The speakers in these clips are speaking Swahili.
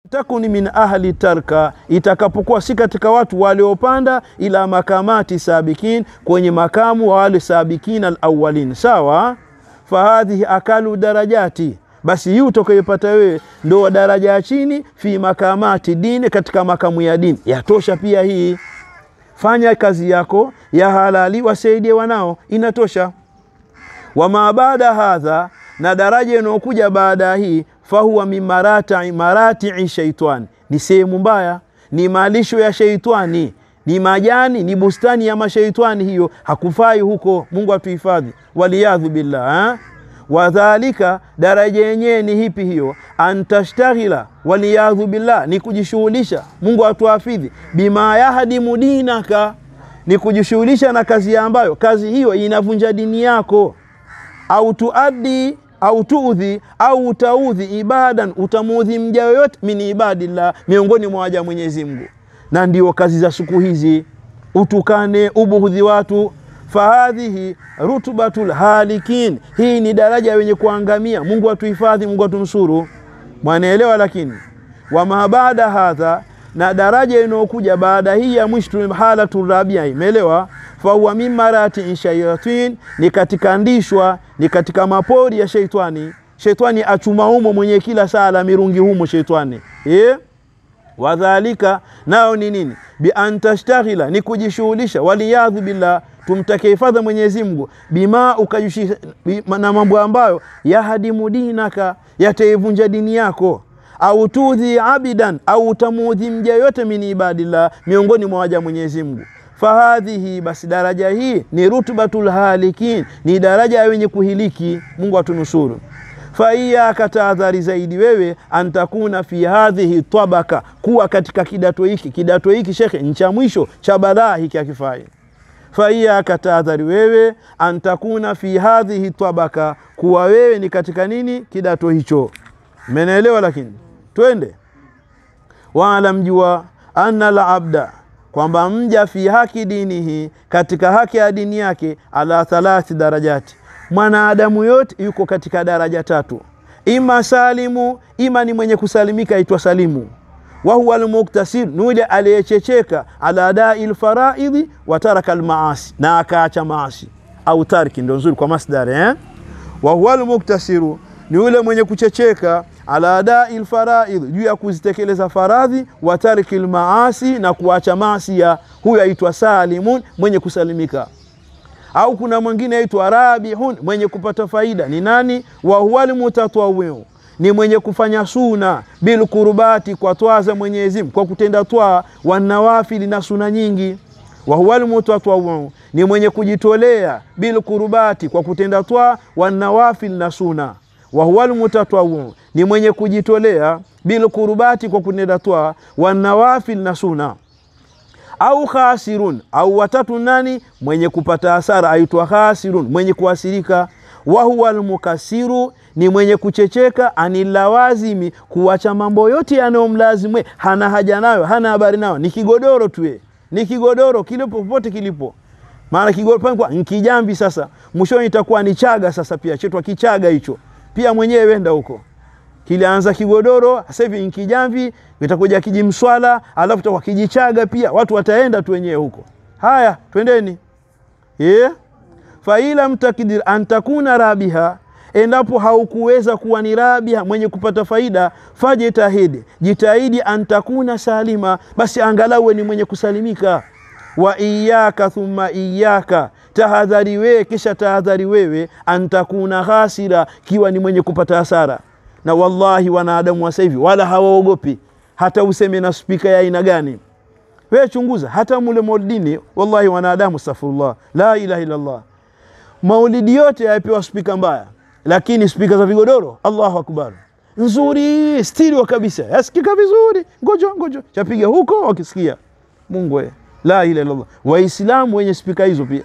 takuni min ahli tarka, itakapokuwa si katika watu waliopanda ila makamati sabikin, kwenye makamu wa wale sabikin alawalin. Sawa, fahadhihi akalu darajati, basi hii utakayopata wewe ndo wa daraja ya chini, fi makamati dini, katika makamu ya dini. Yatosha pia hii, fanya kazi yako ya halali, wasaidie wanao, inatosha. Wama baada hadha, na daraja inayokuja baada ya hii fahuwa min marati maratii shaitani, ni sehemu mbaya, ni malisho ya sheitani, ni majani, ni bustani ya masheitani. Hiyo hakufai huko. Mungu atuhifadhi, waliyadhu billah eh? Wadhalika, daraja yenyewe ni hipi hiyo? Antashtahila, waliyadhu billah, ni kujishughulisha. Mungu atuhafidhi, bima yahdimu dinaka, ni kujishughulisha na kazi ambayo kazi hiyo inavunja dini yako, au tuaddi au tuudhi au utaudhi ibadan, utamuudhi mja yoyote min ibadillah, miongoni mwa waja Mwenyezi Mungu. Na ndio kazi za siku hizi, utukane, ubughudhi watu. Fahadhihi rutubatul halikin, hii ni daraja wenye kuangamia. Mungu atuhifadhi, Mungu atumsuru. Mwanaelewa? Lakini wama baada hadha, na daraja inayokuja baada hii ya mwisho, halatu rabia, imeelewa fahuwa min marati shayatin, ni katika ndishwa, ni katika mapori ya sheitani. Sheitani achuma humo mwenye kila saa la mirungi humo sheitani e? Wadhalika nao ni nini? Bi antashtahila, ni kujishughulisha. Waliyadhu billah, tumtake hifadha Mwenyezi Mungu, bima ukajishughulisha na mambo ambayo yahadimu dinaka, yataivunja dini yako au tudhi abidan, au utamuudhi mja yote min ibadillah, miongoni mwa waja Mwenyezi Mungu fahadhihi basi daraja hii ni rutbatul halikin, ni daraja ya wenye kuhiliki. Mungu atunusuru. Faiyaka, tahadhari zaidi wewe, antakuna fi hadhihi tabaka, kuwa katika kidato hiki. Kidato hiki shekhe, ncha mwisho cha balaa hiki akifai. Faiyaka, tahadhari wewe, antakuna fi hadhihi tabaka, kuwa wewe ni katika nini? Kidato hicho. Mmenaelewa? Lakini twende wala mjua anna la abda kwamba mja fi haki dinihi, katika haki ya dini yake, ala thalathi darajati, mwanadamu yote yuko katika daraja tatu, ima salimu, ima ni mwenye kusalimika, aitwa salimu. wa huwa almuktasir, ni yule aliyechecheka, ala dai lfaraidhi wa taraka almaasi, na akaacha maasi au tarki, ndo nzuri kwa masdari eh? wa huwa almuktasiru, ni yule mwenye kuchecheka ala adai lfaraidh, juu ya kuzitekeleza faradhi, wa tarki lmaasi, na kuacha maasi ya huyo aitwa salimun, mwenye kusalimika. Au kuna mwingine aitwa rabihun, mwenye kupata faida. Ni nani? wa huwa lmutatwawiu, ni mwenye kufanya suna bilkurubati, kwa twaa za Mwenyezi Mungu, kwa kutenda twaa, wanawafili na suna nyingi. wa huwa lmutatwawiu, ni mwenye kujitolea bilkurubati, kwa kutenda twaa, wanawafili na suna wa huwa almutatawwu ni mwenye kujitolea bilkurubati kwa kunenda twaa wanawafil na suna. Au khasirun au watatu nani? Mwenye kupata hasara aitwa khasirun, mwenye kuasirika. Wa huwa almukasiru ni mwenye kuchecheka anilawazimi, kuwacha mambo yote yanayomlazimwe, hana haja nayo, hana habari nayo, ni kigodoro tu, ni kigodoro kilipo popote kilipo maana kigodoro nkijambi. Sasa mwishoni itakuwa ni chaga. Sasa pia chetwa kichaga hicho pia mwenyewe wenda huko, kilianza kigodoro, sasa hivi nkijamvi, itakuja kijimswala, alafu itakuwa kijichaga pia. Watu wataenda tu wenyewe huko. Haya, twendeni yeah. faila mtakidir antakuna rabiha, endapo haukuweza kuwa ni rabiha, mwenye kupata faida, fajitahidi, jitahidi, antakuna salima, basi angalau ni mwenye kusalimika. wa iyaka thumma iyaka tahadhari wewe, kisha tahadhari wewe, antakuna khasira, kiwa ni mwenye kupata hasara. Na wallahi wanadamu wa sasa hivi wala hawaogopi, hata useme na spika ya aina gani. Wewe chunguza, hata mule maulidini, wallahi wanadamu, astaghfirullah, la ilaha illallah, maulidi yote yapewa spika mbaya, lakini spika za vigodoro, Allahu akbar, nzuri stereo kabisa, yasikika vizuri, ngojo ngojo, chapiga huko wakisikia. Mungu we, la ilaha illallah, Waislamu wenye spika hizo pia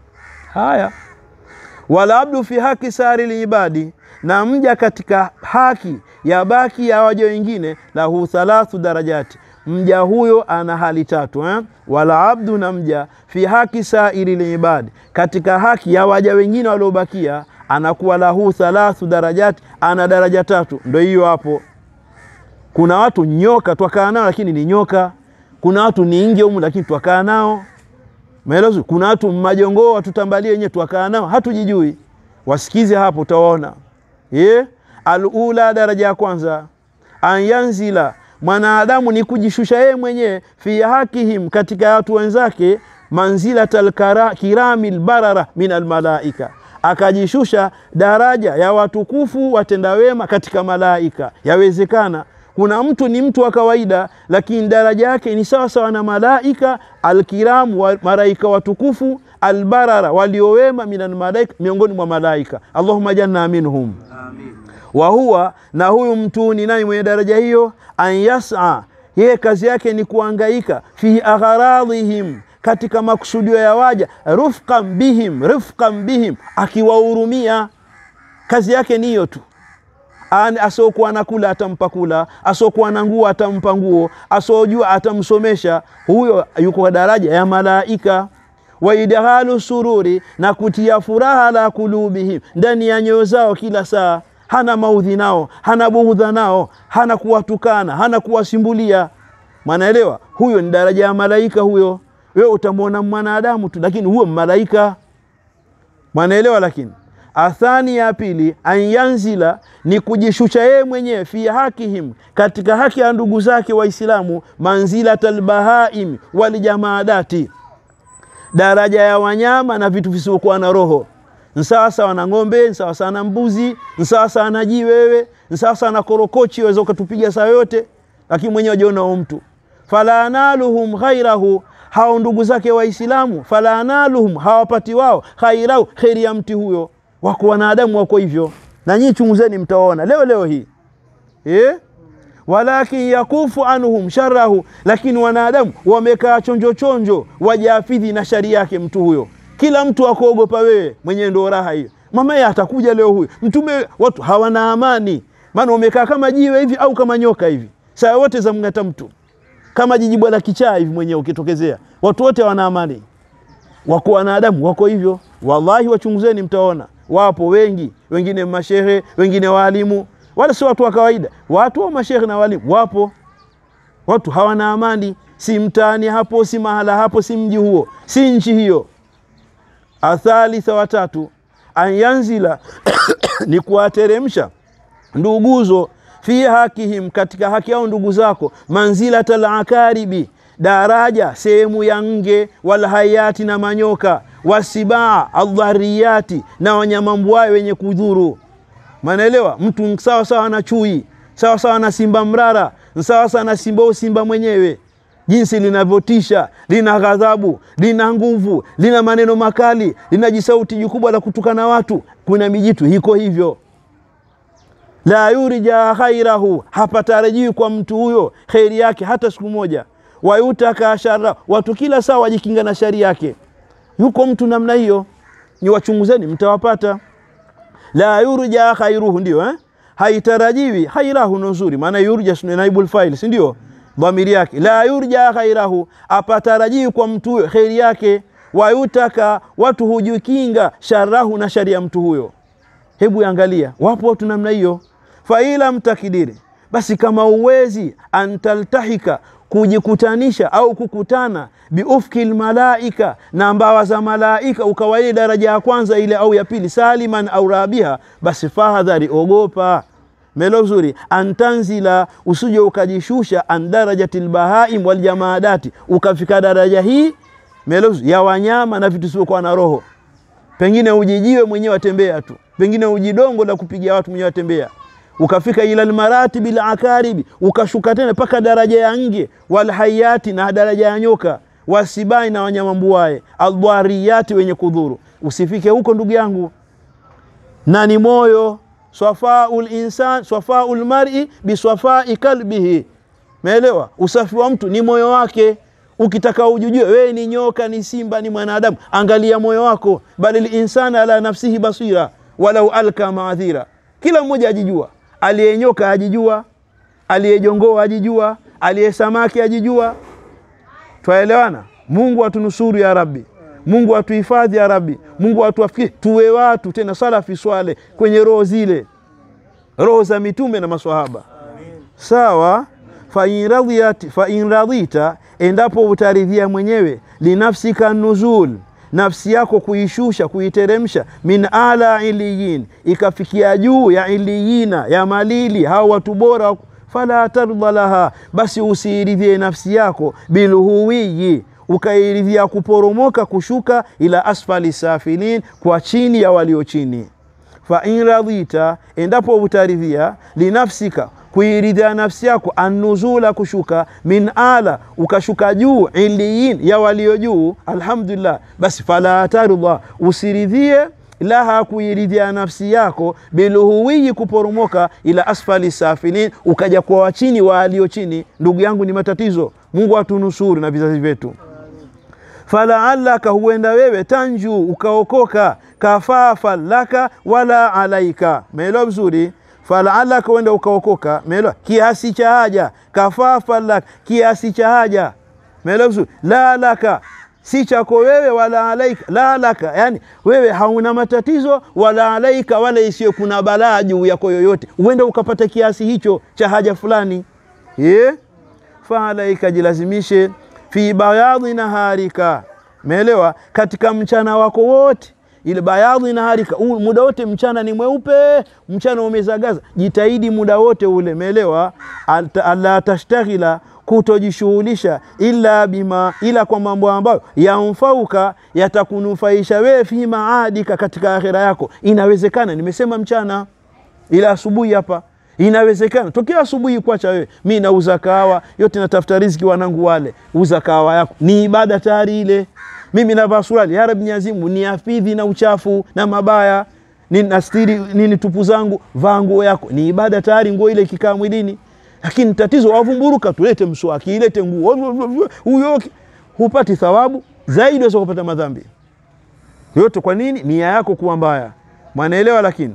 Haya, wala abdu fi haki sari liibadi, na mja katika haki ya baki ya waja wengine, lahu thalathu darajati, mja huyo ana hali tatu eh? Wala abdu, na mja fi haki sairi liibadi, katika haki ya waja wengine waliobakia, anakuwa lahu thalathu darajati, ana daraja tatu. Ndo hiyo hapo kuna watu nyoka twakaa nao lakini ni nyoka kuna watu ni nge humu lakini twakaa nao maelezo kuna watu majongoo watutambalie wenyewe twakaa nao hatujijui wasikize hapo utawaona yeah? alula daraja ya kwanza anyanzila mwanadamu ni kujishusha yeye mwenyewe fi hakihim katika watu wenzake manzilata lkirami lbarara min almalaika akajishusha daraja ya watukufu watenda wema katika malaika yawezekana kuna mtu ni mtu wa kawaida lakini daraja yake ni sawa sawa na malaika alkiramu wa malaika watukufu albarara waliowema minan malaika miongoni mwa malaika allahuma janna minhum Amin. wa huwa na huyu mtu ni nani mwenye daraja hiyo an yasa yeye kazi yake ni kuangaika fi agharadhihim katika makusudio ya waja rufqan bihim rifqan bihim akiwahurumia kazi yake ni hiyo tu An- asiokuwa na kula atampa kula asiokuwa na nguo atampa nguo asiojua atamsomesha huyo yuko kwa daraja ya malaika waidhalu sururi na kutia furaha la kulubihim ndani ya nyoyo zao kila saa hana maudhi nao hana bughudha nao hana kuwatukana hana kuwasimbulia mwanaelewa huyo ni daraja ya malaika huyo wewe utamwona mwanadamu tu lakini huyo malaika mwanaelewa lakini athani ya pili anyanzila ni kujishusha yeye mwenyewe fi hakihim katika haki ya ndugu zake waislamu manzilata lbahaim walijamaadati daraja ya wanyama na vitu visivyokuwa na roho nsawasawa na ng'ombe nsawasawa na mbuzi nsawasawa na jii wewe nsawasawa na korokochi waweza ukatupiga saa yote lakini mwenyewe wajiona huo mtu fala analuhum ghairahu hao ndugu zake waislamu fala analuhum hawapati wao khairahu kheri ya mti huyo wako wanadamu wako hivyo na nyinyi chunguzeni mtaona leo leo hii eh? walakin yakufu anhum sharahu lakini wanadamu wamekaa chonjo chonjo wajafidhi na shari yake mtu huyo kila mtu akuogopa wewe mwenyewe ndo raha hiyo mama ye atakuja leo huyo mtume watu hawana amani maana wamekaa kama jiwe hivi au kama nyoka hivi saa wote za mng'ata mtu kama jijibwa la kichaa hivi mwenyewe ukitokezea watu wote wana amani wako wanadamu wako hivyo wallahi wachunguzeni mtaona wapo wengi wengine mashehe wengine waalimu wala si watu wa kawaida watu wa mashehe na walimu wapo watu hawana amani si mtaani hapo si mahala hapo si mji huo si nchi hiyo athalitha watatu anyanzila ni kuwateremsha nduguzo fi hakihim katika haki yao ndugu zako manzilata lakaribi daraja sehemu ya nge walhayati na manyoka wasibaa aldhariyati na wanyamambuayo wenye kudhuru manaelewa mtu sawa sawa na chui sawa sawa na simba mrara sawa sawa na simba au simba mwenyewe jinsi linavyotisha lina ghadhabu lina nguvu lina maneno makali lina jisauti jikubwa la kutukana watu kuna mijitu hiko hivyo la yurja khairahu hapatarajiwi kwa mtu huyo kheri yake hata siku moja wayutaka shara watu kila saa wajikinga na shari yake yuko mtu namna hiyo ni wachunguzeni mtawapata la yurja khairuhu ndio eh? haitarajiwi khairahu ndo nzuri maana yurja ni naibul file si ndio dhamiri yake la yurja khairahu apatarajiwi kwa mtu huyo kheri yake wayutaka watu hujikinga sharahu na shari ya mtu huyo hebu angalia wapo watu namna hiyo faila mtakidiri basi kama uwezi antaltahika kujikutanisha au kukutana biufki lmalaika na mbawa za malaika ukawa ile daraja ya kwanza ile au ya pili saliman au rabiha basi fahadhari ogopa melo zuri antanzila usije ukajishusha an darajati lbahaim waljamaadati ukafika daraja hii melo ya wanyama na vitu sivyokuwa na roho pengine ujijiwe mwenyewe watembea tu pengine ujidongo la kupigia watu mwenyewe watembea ukafika ila lmaratibi lakaribi ukashuka tena mpaka daraja ya nge walhayati na daraja ya nyoka wasibai na wanyama mbuae aldwariyati wenye kudhuru usifike huko ndugu yangu na ni moyo swafau linsan swafau lmari biswafai kalbihi meelewa usafi wa mtu ni moyo wake ukitaka ujujue wewe ni nyoka ni simba ni mwanadamu angalia moyo wako bali linsana ala nafsihi basira walau alka maadhira kila mmoja ajijua aliyenyoka ajijua aliyejongoa ajijua aliyesamaki ajijua twaelewana mungu atunusuru ya rabbi mungu atuhifadhi ya rabbi mungu atuafikie tuwe watu tena salafi swale kwenye roho zile roho za mitume na maswahaba sawa fain radhiyat- fain radhita endapo utaridhia mwenyewe linafsika nuzul nafsi yako kuishusha kuiteremsha min ala iliyin ikafikia juu ya iliyina ya malili hao watu bora fala tardha laha basi usiiridhie nafsi yako bilhuwiyi ukairidhia kuporomoka kushuka ila asfali safilin kwa chini ya walio chini fain radhita endapo utaridhia linafsika kuiridhia nafsi yako annuzula kushuka min ala ukashuka juu iliyin ya walio juu alhamdulillah basi fala tardha usiridhie laha kuiridhia nafsi yako biluhuwiyi kuporomoka ila asfali safilin ukaja kwa wachini wa walio chini ndugu yangu ni matatizo mungu atunusuru na vizazi vyetu falaalaka huenda wewe tanju ukaokoka kafafa laka wala alaika meelewa vizuri falaalaka huenda ukaokoka meelewa kiasi cha haja kafafa laka kiasi cha haja meelewa vizuri la laka si chako wewe wala alaika la laka yani wewe hauna matatizo wala alaika wala isiyo kuna balaa juu yako yoyote huenda ukapata kiasi hicho cha haja fulani yeah? faalaika jilazimishe fi bayadhi naharika meelewa katika mchana wako wote ile bayadhi naharika u- muda wote mchana ni mweupe mchana umezagaza jitahidi muda wote ule meelewa Alta- alla tashtaghila kutojishughulisha ila bima ila kwa mambo ambayo yamfauka yatakunufaisha wewe fi maadika katika akhira yako inawezekana nimesema mchana ila asubuhi hapa inawezekana tokea asubuhi kwacha wewe mi nauza kahawa yote natafuta riziki wanangu wale uza kahawa yako ni ibada tayari ile mimi navaa suruali ya Rabbi Mwenyezi Mungu ni afidhi na uchafu na mabaya ni nastiri nini tupu zangu vaa nguo yako ni ibada tayari nguo ile ikikaa mwilini lakini tatizo wavumburuka tulete mswaki ilete nguo huyo hupati thawabu zaidi waweza kupata madhambi yote kwa nini nia yako kuwa mbaya mwanaelewa lakini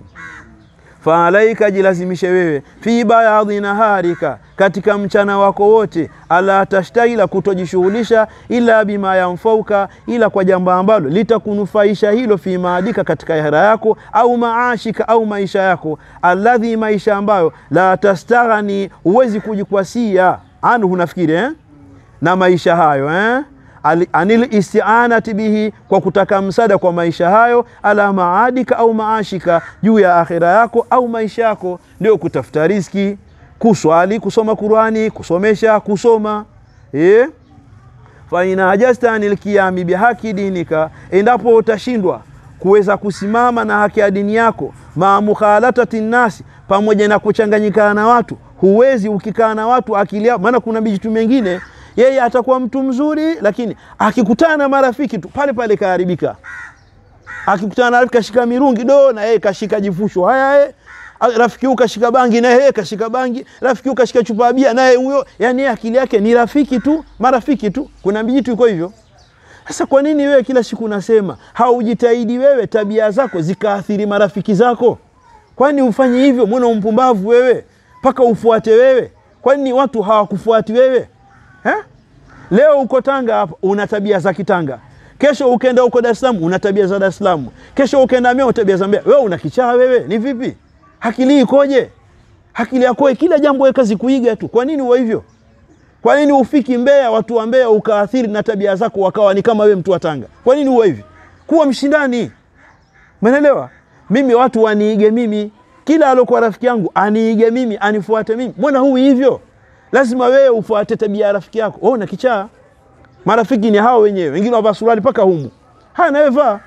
faalaika jilazimishe wewe fi bayadhi naharika katika mchana wako wote ala tashtahila kutojishughulisha ila bima yamfauka ila kwa jambo ambalo litakunufaisha hilo fi maadika katika hera yako au maashika au maisha yako alladhi maisha ambayo la tastaghani huwezi kujikwasia anhu nafikiri eh? na maisha hayo eh? Ali- anil istianati bihi kwa kutaka msaada kwa maisha hayo ala maadika au maashika juu ya akhira yako au maisha yako ndio kutafuta riski kuswali kusoma qurani kusomesha kusoma eh? faina ajasta anil qiyami bihaki dinika endapo utashindwa kuweza kusimama na haki ya dini yako maa mukhalatati nnasi pamoja na kuchanganyikana na watu huwezi ukikaa na watu akili yao maana kuna mijitu mengine yeye atakuwa mtu mzuri lakini akikutana na marafiki tu pale pale kaharibika akikutana na rafiki kashika mirungi do na yeye kashika jifusho haya yeye rafiki huyu kashika bangi na yeye kashika bangi rafiki huyu kashika chupa ya bia naye huyo yani yeye akili yake ni rafiki tu marafiki tu kuna mijitu iko hivyo sasa kwa nini wewe kila siku unasema haujitahidi wewe tabia zako zikaathiri marafiki zako kwani ufanye hivyo mbona umpumbavu wewe mpaka ufuate wewe kwani watu hawakufuati wewe eh? leo uko tanga hapa una tabia za kitanga kesho ukenda huko dar es salaam una tabia za dar es salaam kesho ukenda mea una tabia za mbea wewe una kichaa wewe ni vipi akili ikoje akili yako kila jambo wewe kazi kuiga tu kwa nini uwe hivyo kwa nini ufiki Mbeya, watu wa Mbeya ukaathiri na tabia zako wakawa ni kama wewe mtu wa Tanga? Kwa nini uwe hivi? Kuwa mshindani, umeelewa? Mimi watu waniige mimi, kila alokuwa rafiki yangu aniige mimi, anifuate mimi. Mbona huwi hivyo? Lazima wewe ufuate tabia ya rafiki yako. Wewe una kichaa, marafiki ni hao wenyewe, wengine wavaa suruali mpaka humu, haya nawe vaa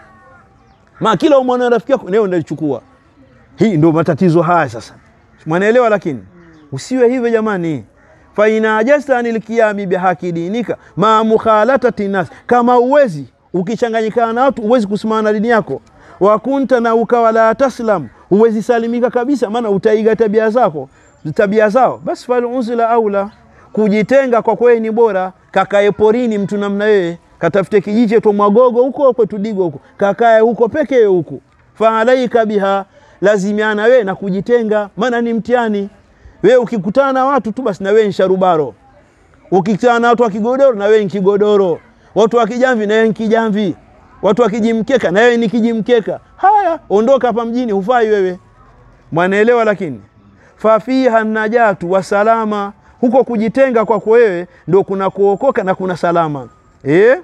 ma kila umwona rafiki yako nawe unalichukua. Hii ndio matatizo haya sasa, mwanaelewa? Lakini usiwe hivyo jamani faina ajasta anil qiyami bihaki dinika ma mukhalatati nas, kama uwezi ukichanganyikana na watu uwezi kusimama na dini yako, wakunta na ukawa la taslam, uwezi salimika kabisa, maana utaiga tabia zako tabia zao, basi falunzila aula, kujitenga kwa kweli ni bora. Kakae porini mtu namna wewe, katafute kijiche to mwagogo huko kwetu Digo huko, kakae huko pekee huko, faalaika biha, lazimiana wewe na kujitenga, maana ni mtihani wewe ukikutana na watu tu basi na wewe ni sharubaro, ukikutana na watu wa kigodoro na wewe ni kigodoro, watu wa kijamvi na wewe ni kijamvi, watu wa kijimkeka na wewe ni kijimkeka. Haya, ondoka hapa mjini, hufai wewe, mwanaelewa. Lakini fafiha najatu wasalama huko kujitenga kwako wewe ndo kuna kuokoka na kuna salama eh?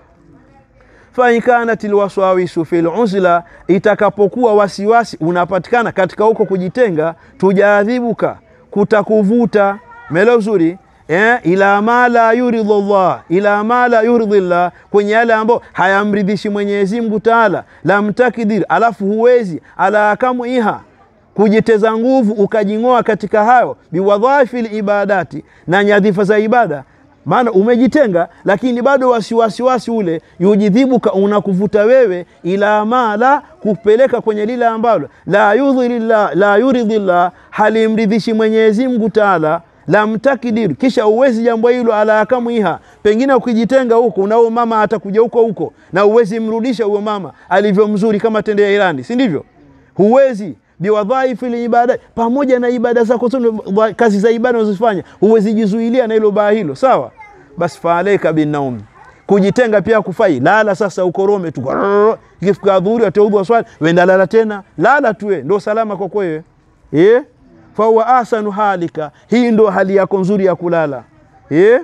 fain kanat lwaswawisu fi luzla, itakapokuwa wasiwasi unapatikana katika huko kujitenga, tujaadhibuka, kutakuvuta melo zuri eh, ila ma la yuridhu llah, ila ma la yuridhi llah, kwenye yale ambayo hayamridhishi Mwenyezi Mungu Taala, lam takdir, alafu huwezi ala kamwiha kujiteza nguvu ukajing'oa katika hayo biwadhaifi libadati, na nyadhifa za ibada maana umejitenga lakini bado wasiwasiwasi ule yujidhibuka unakuvuta wewe ila ma la kupeleka kwenye lile ambalo la yudhirillah la yuridhillah halimridhishi Mwenyezi Mungu Taala lamtakidir kisha uwezi jambo hilo ala akamwiha pengine ukijitenga huko unao mama atakuja huko huko na uwezi mrudisha huyo mama alivyo mzuri kama tende ya Irani si ndivyo huwezi biwadhaifi libada pamoja na ibada zako zote kazi za ibada unazofanya huwezi jizuilia na hilo baa hilo sawa basi faalaika binaum kujitenga pia kufai lala sasa ukorome tu ikifika dhuhuri ataudhu swali wenda lala tena lala tuwe ndo salama kwa kwewe eh fahuwa ahsanu halika hii ndo hali yako nzuri ya kulala eh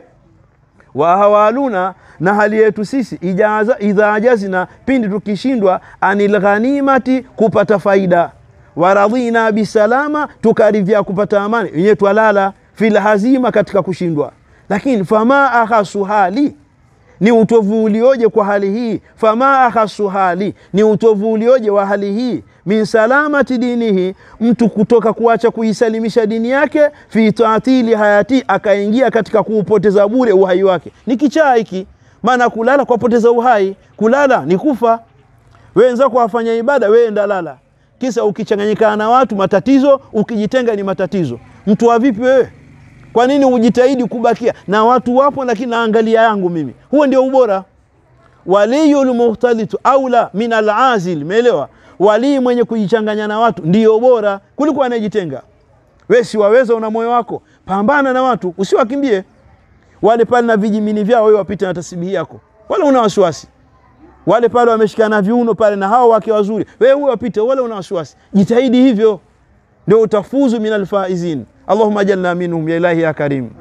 wa hawaluna na hali yetu sisi ijaza idha ajazina pindi tukishindwa anil ghanimati kupata faida waradhina bisalama tukaridhia kupata amani wenyewe twalala fil hazima katika kushindwa lakini fama akhasu hali ni utovu ulioje kwa hali hii fama akhasu hali ni utovu ulioje wa hali hii min salamati dinihi mtu kutoka kuacha kuisalimisha dini yake fi taatili hayati akaingia katika kuupoteza bure uhai wake ni kichaa hiki maana kulala kwapoteza uhai kulala ni kufa wenzako wafanya ibada wewe ndalala kisa ukichanganyikana na watu matatizo ukijitenga ni matatizo mtu wa vipi wewe kwa nini ujitahidi kubakia na watu wapo lakini naangalia yangu mimi huo ndio ubora waliyul muhtalitu aula min alazil umeelewa walii mwenye kujichanganya na watu ndio bora kuliko anayejitenga we si waweza una moyo wako pambana na watu usiwakimbie wale pale na vijimini vyao wewe wapite na tasibihi yako wala una wasiwasi wale pale wameshikana viuno pale na hao wake wazuri wewe huyo wapite wala una wasiwasi jitahidi hivyo ndio utafuzu min alfaizin allahumma jalna minhum ya ilahi ya karim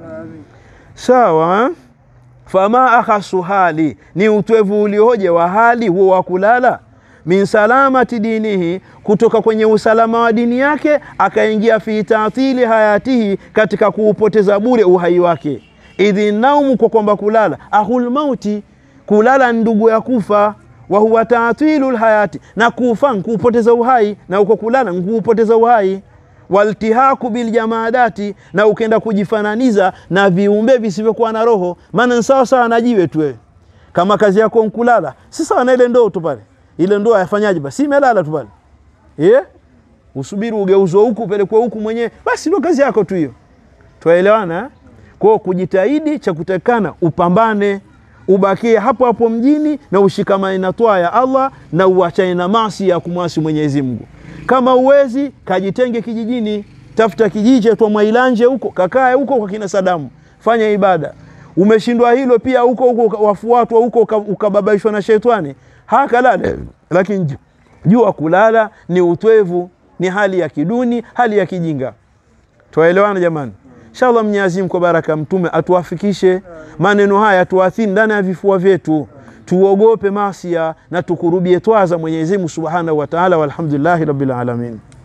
sawa fama akhasu hali ni utwevu ulioje wa hali huo wa kulala min salamati dinihi kutoka kwenye usalama wa dini yake akaingia fi tatili hayatihi katika kuupoteza bure uhai wake idhi naumu kwa kwamba kulala ahul mauti kulala ndugu ya kufa wa huwa taatilu lhayati na kufa nkuupoteza uhai na uko kulala nkuupoteza uhai waltihaku biljamadati na ukenda kujifananiza na viumbe visivyokuwa na roho maana ni sawa sawa na jiwe tu wewe kama kazi yako nkulala si sawa na ile ndoo tu pale ile ndoo yafanyaje basi imelala tu pale yeah? usubiri ugeuzwe huku upelekwe huku mwenyewe basi ndio kazi yako tu hiyo twaelewana eh? kwao kujitahidi cha kutakana upambane ubakie hapo hapo mjini na ushikamane na toa ya Allah na uachane na masi ya kumwasi Mwenyezi Mungu. Kama uwezi kajitenge kijijini, tafuta kijiji cha Mwailanje huko, kakae huko kwa kina Sadamu, fanya ibada. Umeshindwa hilo pia huko huko wafuatwa huko ukababaishwa na shetani, hakalala. Lakini jua kulala ni utwevu, ni hali ya kiduni, hali ya kijinga. Twaelewana jamani? Inshallah Mwenyezi Mungu kwa baraka mtume atuwafikishe maneno haya tuathiri ndani ya vifua vyetu, tuogope masia na tukurubie twaza Mwenyezi Mungu Subhanahu wa Ta'ala, walhamdulillahi rabbil alamin.